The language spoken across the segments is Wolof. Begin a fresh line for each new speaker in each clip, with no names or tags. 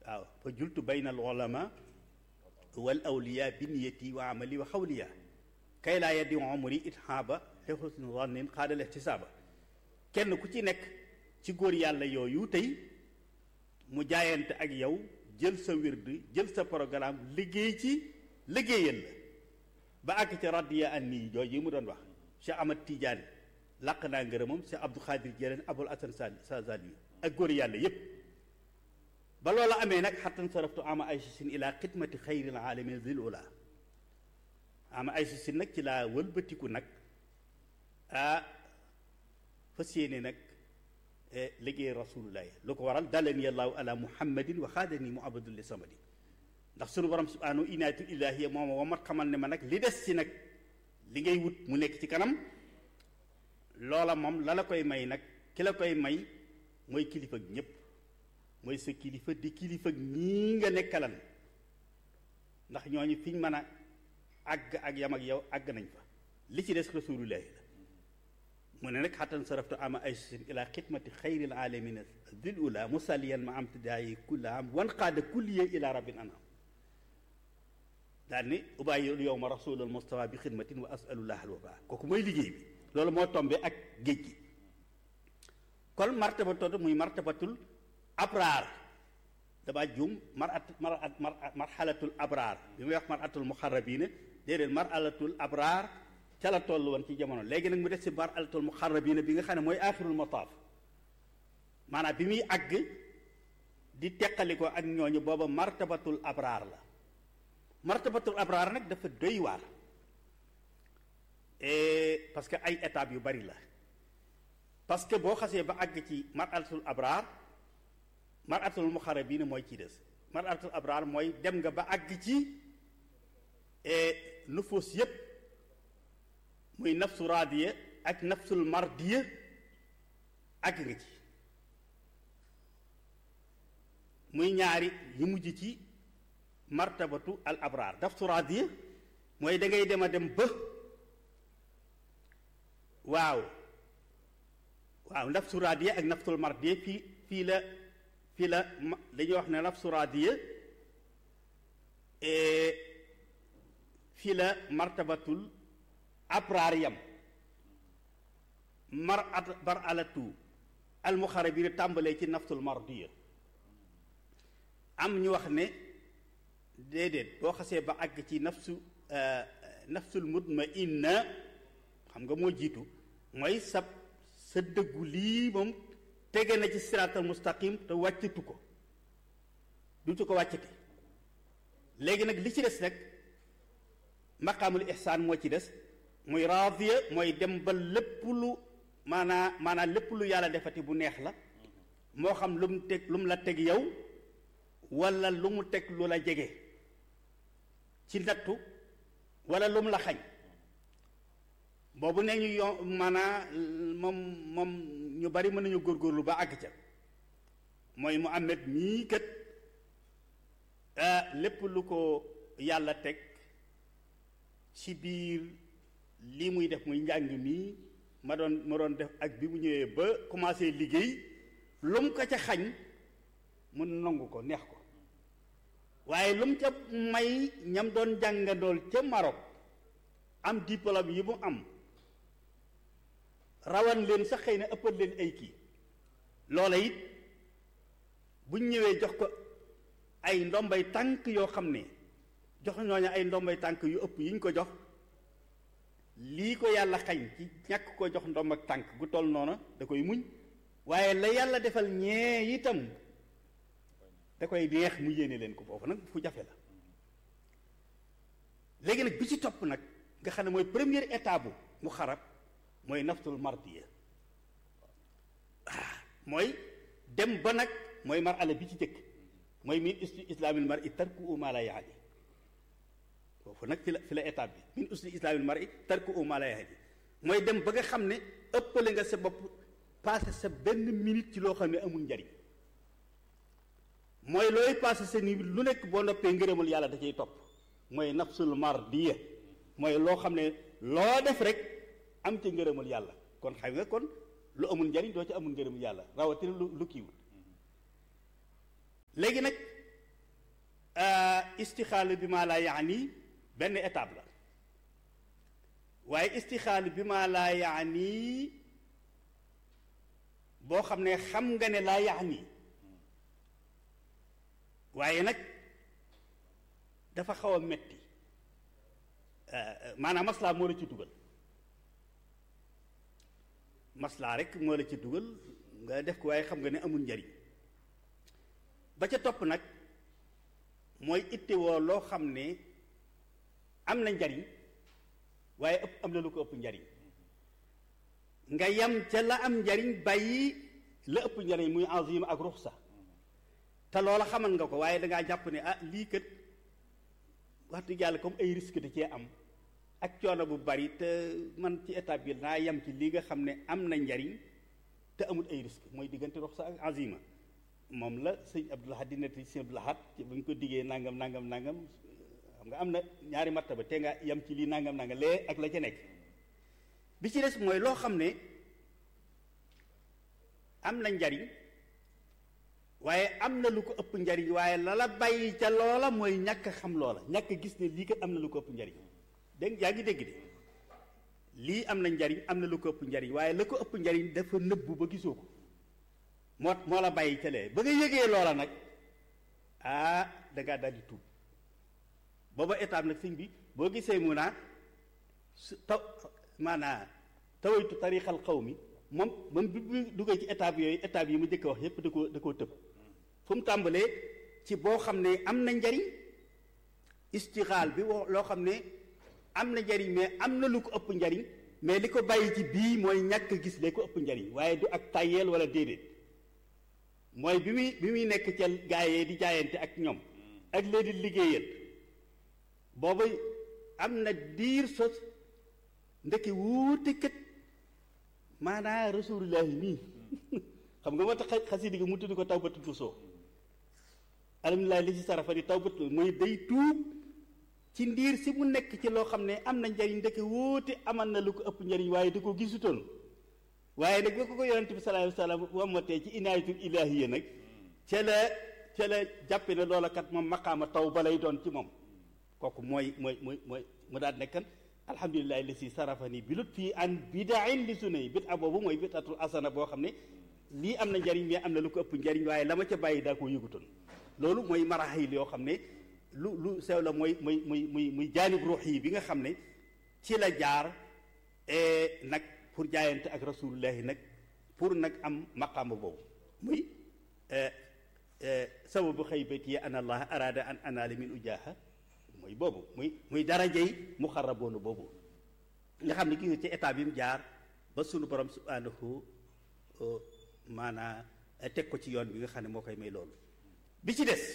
waaw fa jultu bayna al ulama wal awliya bi niyati wa amali wa xawliya kay laa yaddi umri ithaaba te xusnu zannin xaadal ihtisaaba kenn ku ci nekk ci góor yàlla yooyu tey mu jaayante ak yow jël sa wird jël sa programme liggéey ci liggéeyal la ba àgg ca radiya an nii jooju yi mu doon wax Cheikh Ahmad Tidiane làq naa ngërëmam Cheikh Abdou Khadir Jelen Abul Hasan Sazali ak góor yàlla yépp ba loola amee nag xattan saraftu ama ay sin ila xidmati xayril alamin zil ula ama ay sin nag ci laa wëlbatiku nag ah fas yéene nag liggéey rasulullahi lu ko waral dalani allahu ala muhammadin wa xaadani mu abadul li samadi ndax sunu borom subhanahu inaatul ilahiya mooma wa mat xamal ne ma nag li des ci nag li ngay wut mu nekk ci kanam loola moom la la koy may nag ki la koy may mooy kilifa ñépp mooy sa kilifa di kilifa ñii nga nekkalan ndax ñooñu fiñ mën a àgg ak yam ak yow àgg nañ fa li ci des rasulullahi la mu ne nag xattan saraftu ama ay sin ila xidmati xayril alamina dil ula musalliyan ma am tidaayi kulla am wan qaada kulliye ila rabbin anam daal ni ubayyi yow ma rasulal mustafa bi xidmatin wa asalullah al waba kooku mooy liggéey bi loolu moo tombe ak géej gi kon martaba todd muy martabatul abraar dama juum marat marat marxalatul abraar bi muy wax maratul muxarrabina déedéet marxalatul abraar ca la toll woon ci jamono léegi nag mu des si marxalatul muxarrabina bi nga xam ne mooy axirul mataaf maanaam bi muy àgg di teqali ko ak ñooñu booba martabatul abraar la martabatul abraar nag dafa doy waar parce que ay étapes yu bari la parce que boo xasee ba àgg ci marxalatul abraar maratul muxarrabiina mooy ci des maratul abraar mooy dem nga ba àgg ci nufus yépp muy nafsu raadiya ak nafsul mardiya àgg nga ci muy ñaari yu mujj ci martabatu al abraar nafsu raadiya mooy da ngay dem a dem ba waaw waaw nafsu raadiya ak nafsul mardiya fii fii la fii la dañuy wax ne nafsu raadiya fii la martabatul abraar yam mar at bar alatu almuxarabina tàmbalee ci nafsul mardiya am ñu wax ne déedéet boo xasee ba àgg ci nafsu nafsul mutmainna xam nga moo jiitu mooy sa sa dëggu lii moom tege na ci siraatal mustaqim te wàccatu ko dutu ko wàccati léegi nag li ci des rek maqaamul ihsaan moo ci des muy raadiya mooy dem ba lépp lu maanaa maanaa lépp lu yàlla defati bu neex la moo xam lu mu teg lu mu la teg yow wala lu mu teg lu la jege ci nattu wala lu mu la xañ boobu ne ñu yo maanaa moom moom ñu bari mën nañu góorgóorlu ba àgg ca mooy mu amet mii kat lépp lu ko yàlla teg ci biir lii muy def muy njàng mii ma doon ma doon def ak bi mu ñëwee ba commencé liggéey lu mu ko ca xañ mu nangu ko neex ko waaye lu mu ca may ñam doon jàngandool ca Maroc am diplôme yi mu am rawan leen sax xëy na ëppal leen ay kii loola it buñ ñëwee jox ko ay ndombay tànk yoo xam ne jox ñooñu ay ndombay tànk yu ëpp yi ñu ko jox lii ko yàlla xañ ci ñàkk ko jox ndomb ak tànk gu toll noona da koy muñ waaye la yàlla defal ñee itam da koy neex mu yéene leen ko foofu nag fu jafe la léegi nag bi ci topp nag nga xam ne mooy première étape bu mu xarab mooy naftul mardiya ah mooy dem ba nag mooy mar ala bi ci jëkk mooy min usli islaamil mar i tarku ma la yaani foofu nag fi la fi la étape bi min usli islaamil mar i tarku ma la yaani mooy dem ba nga xam ne ëppale nga sa bopp passé sa benn minute ci loo xam ne amul njariñ mooy looy passé sa ni lu nekk boo noppee ngërëmal yàlla da cay topp mooy nafsul mardiya mooy loo xam ne loo def rek am ci ngërëmal yàlla kon xam nga kon lu amul njariñ doo ci amul ngërëmal yàlla rawatina lu lu kiiwul léegi nag istixaalu bi maa laa yaani benn étape la waaye istixaalu bi maa laa yaani boo xam ne xam nga ne laa yaani waaye nag dafa xaw a metti maanaam maslaa moo la ci dugal maslaa rek moo la ci dugal nga def ko waaye xam nga ne amul njariñ ba ca topp nag mooy ittewoo loo xam ne am na njariñ waaye ëpp am na lu ko ëpp njariñ nga yam ca la am njariñ bàyyi la ëpp njariñ muy azima ak ruxsa te loola xamal nga ko waaye dangaa jàpp ne ah lii kat wax dëgg yàlla comme ay risque da cee am ak coono bu bari te man ci étape bi naa yam ci li nga xam ne am na njariñ te amul ay risque mooy diggante ruxsa ak azima moom la sëñ Abdul Ahad di nettali sëñ Abdul Ahad bu ñu ko diggee nangam nangam nangam xam nga am na ñaari martaba te nga yam ci lii nangam nangam lee ak la ca nekk bi ci des mooy loo xam ne am na njariñ waaye am na lu ko ëpp njariñ waaye la la bàyyi ca loola mooy ñàkk xam loola ñàkk gis ne lii kat am na lu ko ëpp njariñ dégg yaa ngi dégg de lii am na njariñ am na lu ko ëpp njariñ waaye la ko ëpp njariñ dafa nëbbu ba gisoo ko moo moo la bàyyi ca lee ba nga yëgee loola nag ah dangaa daldi tuub booba étape nag sëñ bi boo gisee mu naa su taw maanaa tawaytu tarixal xaw mi moom moom bi mu duggee ci étape yooyu étape yi mu njëkk wax yépp da koo da koo tëb fu mu tàmbalee ci boo xam ne am na njariñ istixaal bi wo loo xam ne am na njariñ mais am na lu ko ëpp njariñ mais li ko bàyyi ci bii mooy ñàkk gis lee ko ëpp njariñ waaye du ak tàyyeel wala déedéet mooy bi muy bi muy nekk ca gaayee di jaayante ak ñoom ak lee di liggéeyal booba am na diir sos ndeke wuute kët maanaa rasulullahi nii xam nga moo tax xasidi gi mu tudd ko tawbatu tusoo alhamdulilah li si sarafa di tawbatu mooy day tuub ci ndiir si mu nekk ci loo xam ne am na njariñ ndeke wuute amal na lu ko ëpp njariñ waaye da ko gisutoon waaye nag ba ko ko yonente bi sallallahu alayhi wasallam wamatee ci inaayatul ilaahiya nag ca la ca la jàppe ne loola kat moom maqaama taw ba lay doon ci moom kooku mooy mooy mooy mooy mu daal nekkan alhamdulilahi li si sarafani bi lut fii an bidain li sunna yi bit a boobu mooy bidatul asana boo xam ne lii am na njariñ mais am na lu ko ëpp njariñ waaye la ma ca bàyyi daa koo yëgutoon loolu mooy maraxil yoo xam ne lu lu sew la mooy muy muy muy muy jaanib ruux yi bi nga xam ne ci la jaar nag pour jaayante ak rasulullahi nag pour nag am maqaama boobu muy sababu xaybati yi an allah arada an anaala min ujaha mooy boobu muy muy darajey muxarraboonu boobu nga xam ne gis ci état bi mu jaar ba sunu borom subhanahu maanaa teg ko ci yoon bi nga xam ne moo koy may loolu bi ci des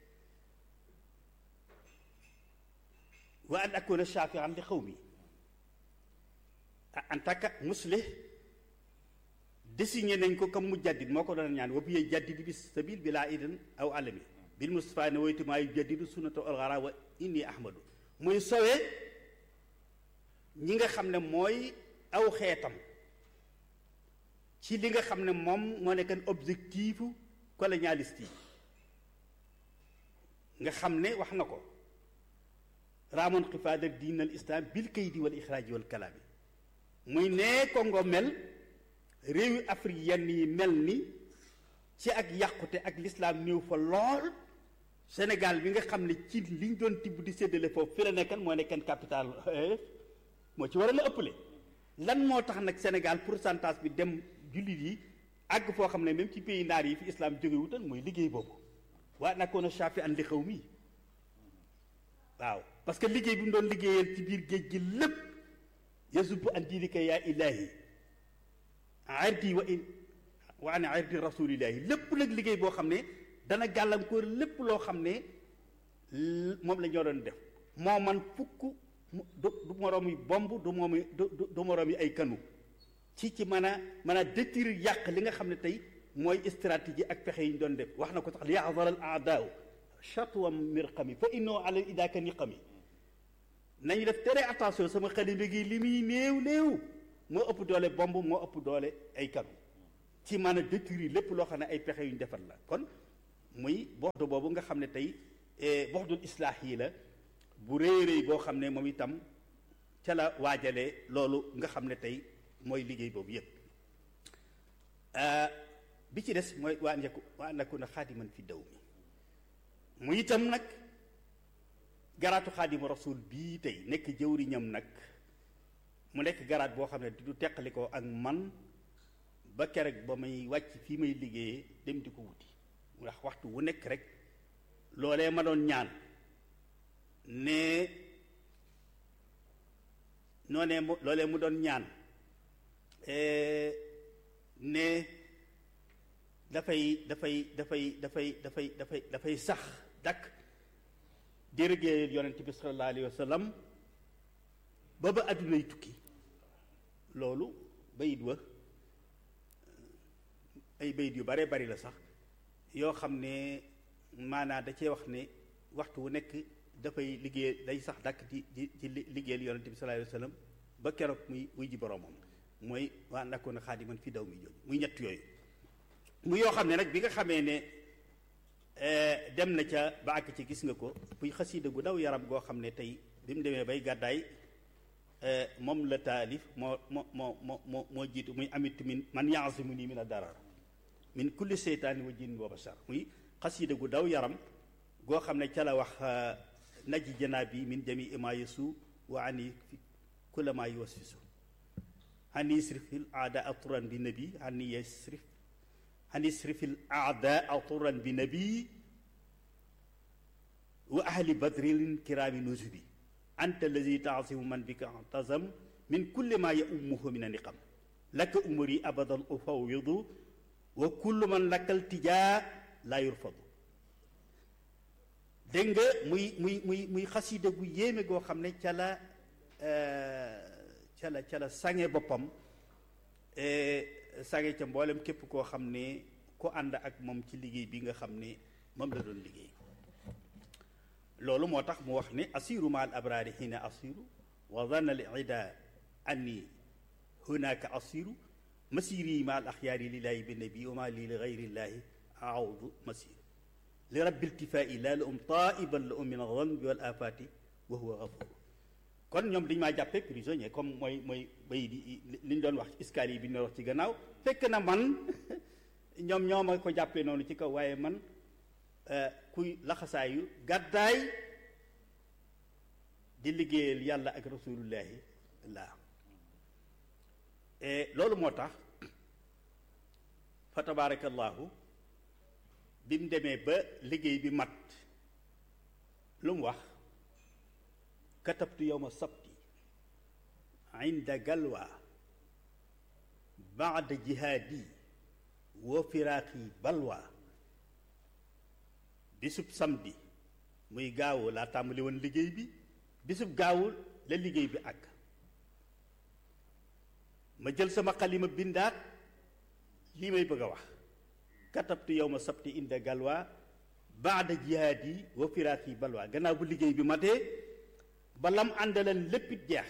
wa an akuna shafian li xaw mi en tant que muslih désigné nañ ko comme mu jaddid moo ko doon ñaan wa bi jaddid bi sabil bi laa idan aw alami bil Mustafa ne woytu maa yu jaddidu sunnata alxara wa inni ahmadu muy sowe ñi nga xam ne mooy aw xeetam ci li nga xam ne moom moo nekkan objectifu colonialiste yi nga xam ne wax na ko raamoon xifaada diin al islam bil kaydi wal ixraaji wal kalaami muy nee Congo mel réewi Afrique yenn yi mel ni ci ak yàqute ak lislaam néew fa lool Sénégal bi nga xam ne ci liñ doon tibb di séddale foofu fi la nekkan moo nekkan capital moo ci war a la ëppale lan moo tax nag Sénégal pourcentage bi dem jullit yi àgg foo xam ne même ci pays naar yi fi islam jóge wutal mooy liggéey boobu waa nakoon a shafi an li xaw mi waaw parce que liggéey bi mu doon liggéeyal ci biir géej gi lépp yasubu an diinika yaa ilaahi ardi wa in wa an ardi rasulillahi lépp nag liggéey boo xam ne dana gàllankoor lépp loo xam ne moom la ñoo doon def moo man fukk du du moroom yi bomb du moom du du moroom yi ay kanu ci ci mën a mën a détruire yàq li nga xam ne tey mooy stratégie ak pexe yi ñu doon def wax na ko sax li yaxdar al aadaaw chatwa mirqami fa innoo ala idaaka niqami nañu def très attention sama xalima gi li muy néew néew moo ëpp doole bomb moo ëpp doole ay kanu ci mën a détruire lépp loo xam ne ay pexe yu ñu defar la kon muy bordeaux boobu nga xam ne tey boxdul islaax yi la bu rëy rëy boo xam ne moom itam ca la waajalee loolu nga xam ne tey mooy liggéey boobu yépp bi ci des mooy waa njeku waa nakku na xaadiman fi daw mi mu itam nag garaatu xaadima rasul bii tey nekk jëwriñam nag mu nekk garaat boo xam ne du teqali ko ak man ba keroog ba may wàcc fii may liggéeyee dem di ko wuti ndax waxtu wu nekk rek loolee ma doon ñaan ne noonee mu loolee mu doon ñaan ne dafay dafay dafay dafay dafay dafay dafay sax dakk di liggéeyal yonent bi sallallahu alayhi wa sallam ba ba àddunay tukki loolu bayit wa ay bayit yu bare bari la sax yoo xam ne maanaa da cee wax ne waxtu wu nekk dafay liggéey day sax dàkk di di ci liggéeyal yonent bi sallallahu alayhi wa sallam ba keroog muy muy ji boroomam mooy waa nakkoon a xaadiman fi daw mi jooju muy ñett yooyu mu yoo xam ne nag bi nga xamee ne dem na ca ba àgg ci gis nga ko muy xasiida gu daw yaram goo xam ne tey bi mu demee bay gàddaay moom la taalif moo moo moo moo moo moo jiitu muy amit min man yaasimu nii min a darar min kulli seytaani wa jinni wa bashar muy xasiida gu daw yaram goo xam ne ca la wax naji janaabi min jami ima yesu wa ani fi kulla ma yuwasfisu hani isrifil aada turan bi nabi hani yasrif hani isrifil aada turan bi nabi wa ahli badrin kiraami nusubi anta allazi taasimu man bika tazam min kulli ma yaumuhu min a niqam laka umuri abadan ufawidu wa kullu man lakkal tijaa laa yurfadu dégg nga muy muy muy muy xasida gu yéeme goo xam ne ca la ca la ca la sange boppam sange ca mboolem képp koo xam ne ku ànd ak moom ci liggéey bi nga xam ne moom la doon liggéey loolu moo tax mu wax ne asiru ma al abraari hina asiru wa zanna al ida anni hunaka asiru masiri ma al axyaari lillahi bi nabi wa ma li li gayrillaahi aawdu masir li rabbi iltifaa'i laa la um taiban la um min alzanbi wal afaati wa huwa gafuru kon ñoom dañu maa jàppee prisonnier comme mooy mooy bay di li ñu doon wax ci escalier bi ñu wax ci gannaaw fekk na man ñoom ñoo ma ko jàppee noonu ci kaw waaye man kuy laxasaayu gàddaay di liggéeyal yàlla ak rasulullahi laa loolu moo tax fa tabaarakallaahu bi mu demee ba liggéey bi mat lu mu wax katabtu yowma sabti inda galwa baada jihaadi wa firaaqi balwa bisub samedi muy gaawu laa tàmbali woon liggéey bi bisub gaawu la liggéey bi àgg ma jël sama xalima bindaat lii may bëgg a wax katabtu yowma sabti inda galwa baada jihaadi wa firaaqi balwa gannaaw bu liggéey bi matee ba lam àndaleen léppit jeex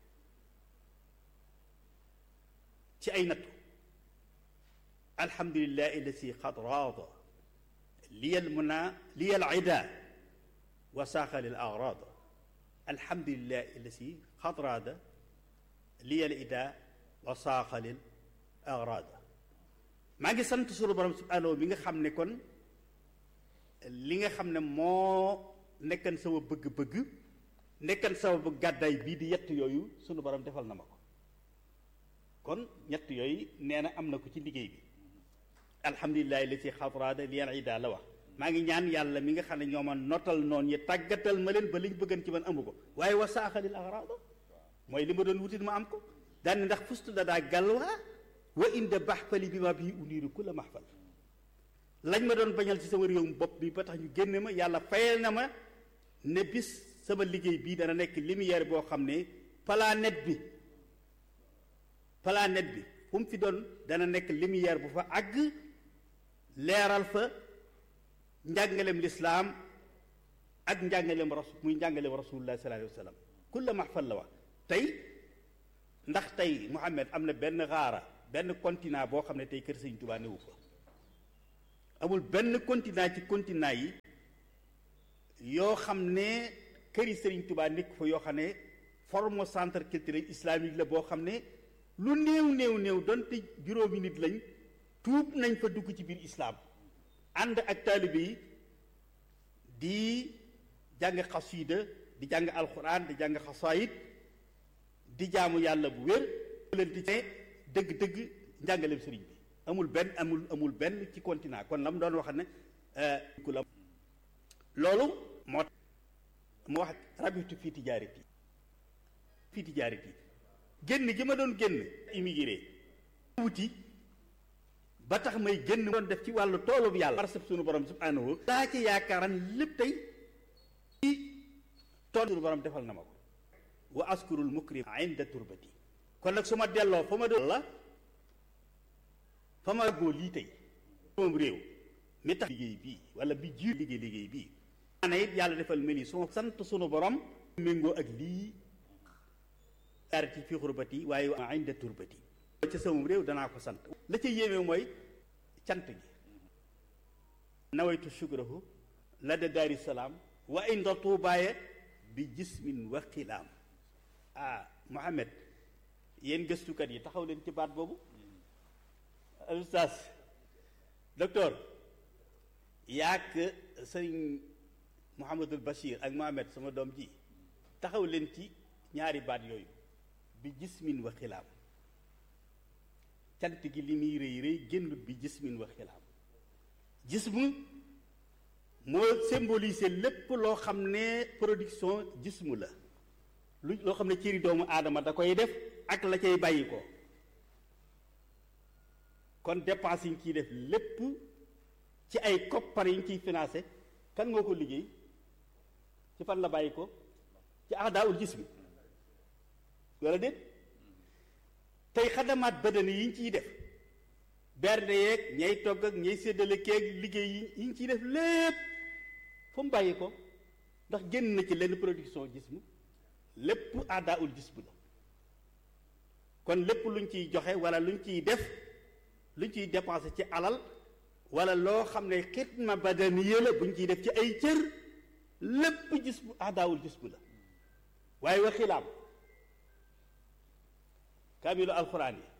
ci ay nattu alhamdulillahi allasi xad raada liyal muna liyal ida wa saaqa lil agrada alhamdulillahi allasi xad raada liyal ida wa saaqa lil agrada maa ngi sant sunu borom subhanahu mi nga xam ne kon li nga xam ne moo nekkan sama bëgg-bëgg nekkan sama bëgg gàddaay bii di yett yooyu sunu borom defal na ma ko kon ñett yooyu nee na am na ko ci liggéey bi alhamdulilahi la ci xatraada li yan ida la wax maa ngi ñaan yàlla mi nga xam ne ñoo ma notal noonu yi tàggatal ma leen ba liñ bëggan ci man amu ko waaye wa saaxalil agrada mooy li ma doon wutit ma am ko daane ndax fustu da daa galwaa wa inde baxfali bi ma bii uniiru ku la maxfal lañ ma doon bañal ci sama réewum bopp bi ba tax ñu génne ma yàlla fayal na ma ne bis sama liggéey bii dana nekk lumière boo xam ne planète bi planète bi fu mu fi doon dana nekk lumière bu fa àgg leeral fa njàngaleem lislaam ak njàngaleem rasul muy njàngaleem rasulullah sallallahu alayhi wa sallam kulla maxfal la wax tey ndax tey Muhammad am na benn xaara benn continent boo xam ne tey kër Sëñ Tuubaa newu fa amul benn continent ci continent yi yoo xam ne këri Serigne Touba nekk fa yoo xam ne forme centre culturel islamique la boo xam ne lu néew néew néew donte juróomi nit lañ tuub nañ fa dugg ci biir islam ànd ak taalibe yi di jàng xasida di jàng alxuraan di jàng xasaayid di jaamu yàlla bu wér leen di ne dëgg-dëgg njàngaleem sëriñ bi amul benn amul amul benn ci continent kon la mu doon wax ne ku la loolu moo moo wax rabitu fii tijaarati fii tijaarati génn gi ma doon génn immigré wuti ba tax may génn doon def ci wàllu toolub yàlla barsab sunu borom subhanahu daa ci yaakaaran lépp tey ci tool sunu borom defal na ma ko wa askurul mukrim inda turbati kon nag su ma delloo fa ma doon la fa ma góor lii tey moom réew mi tax liggéey bii wala bi jiir liggéey liggéey bii maana it yàlla defal mel ni suma sant sunu borom méngoo ak lii arati fi xurbati waaye wa inda turbati ca sama réew danaa ko sant la ca yéeme mooy cant gi nawaytu shukrahu la da daari salaam wa inda tuubaaye bi jismin wa xilaam ah Mohamed yéen gëstukat yi taxaw leen ci baat boobu ustaas docteur yaak sëriñ Mouhamadul Bachir ak Mohamed sama doom ji taxaw leen ci ñaari baat yooyu bi jismin wa xilaam cant gi li muy rëy rëy génnut bi jismin wa xilaam jismu moo symboliser lépp loo xam ne production jismu la lu loo xam ne cëri doomu aadama da koy def ak la cay bàyyi ko kon dépense yi ñu ciy def lépp ci ay koppar yi ñu ciy financé kan moo ko liggéey ci fan la bàyyi ko ci ahdaawul jismi wala déet tey xadamaat badani yi ñu ciy def bernde yeeg ñay togg ak ñay séddale keeg liggéey yi ñu ciy def lépp fu mu bàyyi ko ndax génn na ci lenn production jismu lépp ahdaawul jismu la kon lépp luñ ciy joxe wala luñ ciy def luñ ciy dépensé ci alal wala loo xam ne xidma badaniya la buñ ciy def ci ay cër lépp jismu ahdaawul jismu la waaye wa xilaam kaamilu alxuraan yi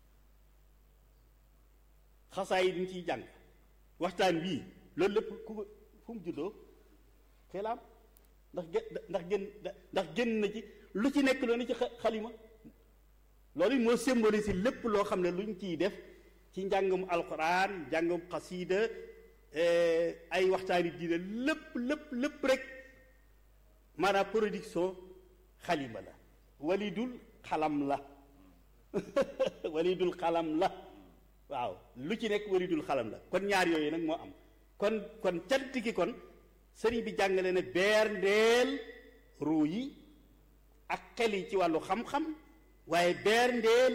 xasaa yi dañ ciy jàng waxtaan wii loolu lépp ku ko fu mu juddoo xilaam ndax gé ndax génn ndax génn na ci lu ci nekk loolu ci xalima loolu moo symbolise lépp loo xam ne luñ ciy def ci njàngum alxuraan njàngum xasiida ay waxtaani diine lépp lépp lépp rek maanaam production xalima la walidul xalam la walidul xalam la waaw lu ci nekk walidul xalam la kon ñaar yooyu nag moo am kon kon cant ki kon sëriñ bi jàngale ne beer ndeel ruu yi ak xel yi ci wàllu xam-xam waaye beer ndeel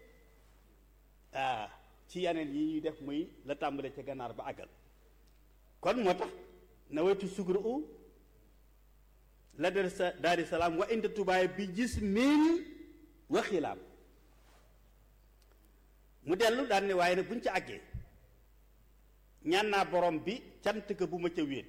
ah ci yeneen yi ñuy def muy la tàmbale ca gànnaar ba àggal kon moo tax na wetu sugru u la dar sa daari salaam wa inda tubaay bi gis min wa xilaam mu dellu daan ne waaye nag buñ ci àggee ñaan naa borom bi cant ka bu ma ca wéet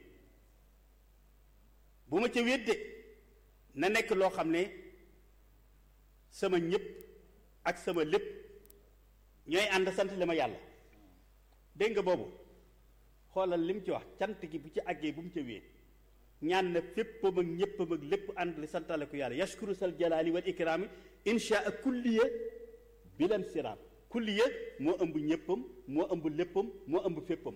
bu ma ca wéet de na nekk loo xam ne sama ñëpp ak sama lépp ñooy ànd sant li ma yàlla dégg nga boobu xoolal li mu ci wax cant gi bu ci àggee bu mu ca wéet ñaan na féppam ak ñéppam ak lépp ànd li santale ko yàlla yashkuru sal jalaali wal ikraami insha a kulliya bilan siraam kulliya moo ëmb ñéppam moo ëmb léppam moo ëmb féppam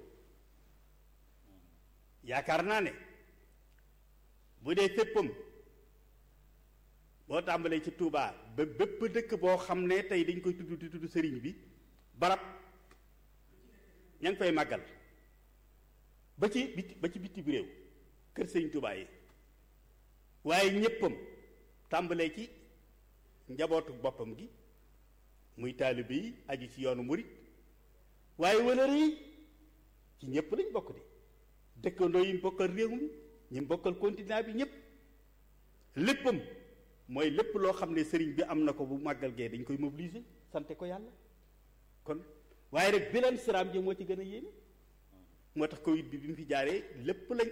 yaakaar naa ne bu dee féppam boo tàmbalee ci Touba ba bépp dëkk boo xam ne tey dañ koy tudd di tudd sëriñ bi barab ña ngi fay màggal ba ci biti ba ci biti bi réew kër sëriñ Touba yi waaye ñéppam tàmbalee ci njabootu boppam gi muy taalibe yi aju ci yoonu murit waaye wala yi ci ñépp lañ bokk di dëkkandoo yi mu bokkal réew mi ñi mu bokkal continent bi ñépp léppam mooy lépp loo xam ne sëriñ bi am na ko bu màggal gee dañ koy mobiliser sante ko yàlla kon waaye rek bilan siraam ji moo ci gën a yéeme moo tax Covid bi bi mu fi jaaree lépp lañ